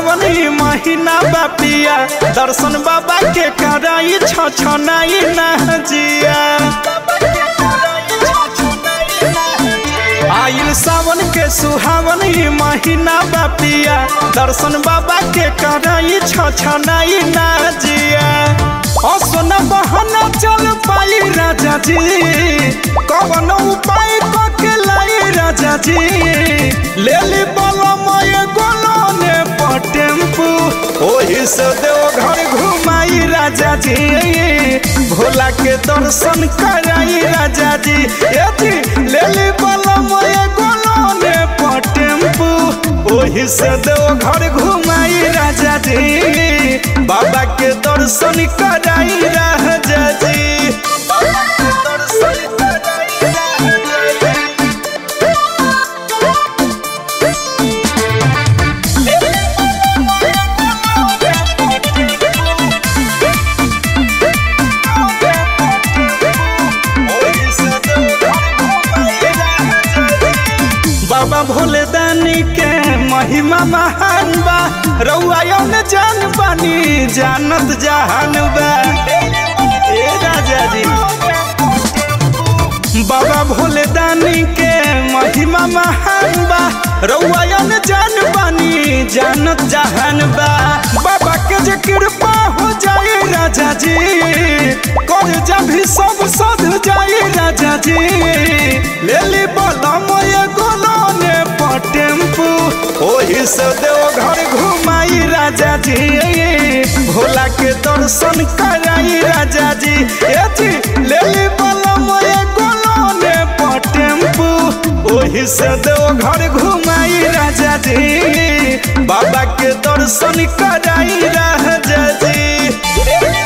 सुहावन ही महीना बापिया दर्शन बाबा के कराई छ छनाई ना जिया आइल सावन के सुहावन ही महीना बापिया दर्शन बाबा के कराई छ छनाई ना जिया असन बहना चल पाई राजा जी कवन उपाय कके लाई राजा जी ले ली बलमय गोलने पर टेम्पू ओही से देव घर घुमाई राजा जी भोला के दर्शन कराई राजा जी ए जी ले ली बलमय गोलने पर टेम्पू ओही से देव घर घुमाई राजा जी बाबा के दर्शन कराई राजा जी बाबा के दर्शन कराई राजा जी बाबा भोले दानी के महिमा महान बा रउआ न जान बानी जानत जहान बा ए राजा जी बाबा भोले दानी के महिमा महान बा रउआ न जान बानी जानत जहान बा बाबा के जे कृपा हो जाए राजा जी कर जा भी सब सध जाए राजा जी ले ली बलमय गोलने पर टेम्पू ओही से देव घर घुमाई राजा जी भोला के दर्शन कराई राजा जी ए जी ले ली बलमय गोलने पर टेम्पू ओही से देव घर घुमाई राजा जी बाबा के दर्शन कराई राजा जी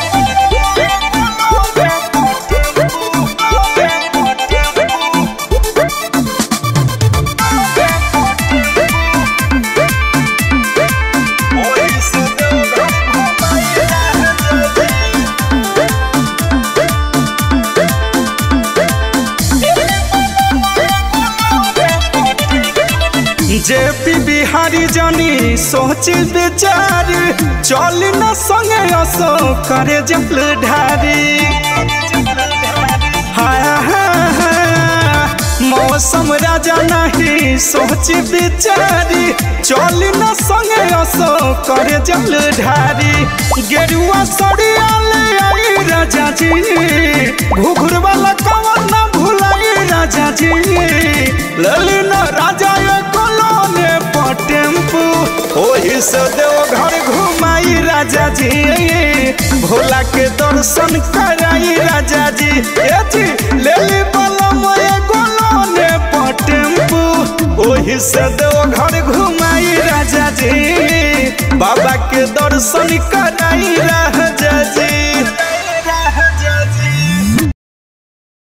जे पी बिहारी जानी सोच विचार चल न संगे असो करे जल ढारी हाँ, हाँ, हाँ, मौसम राजा नहीं सोच विचारी चल न संगे असो करे जल ढारी गेरुआ सड़िया ले आई राजा जी घुघुर वाला कवन न भुलाई राजा जी ललिन राजा ये कोलोने पर टेम्पू ओही से देव घर घुमाई राजा जी भोला के दर्शन कराई राजा जी ए जी ले ली बलमय गोलोने पर टेम्पू ओही से देव घर घुमाई राजा जी बाबा के दर्शन कराई राजा जी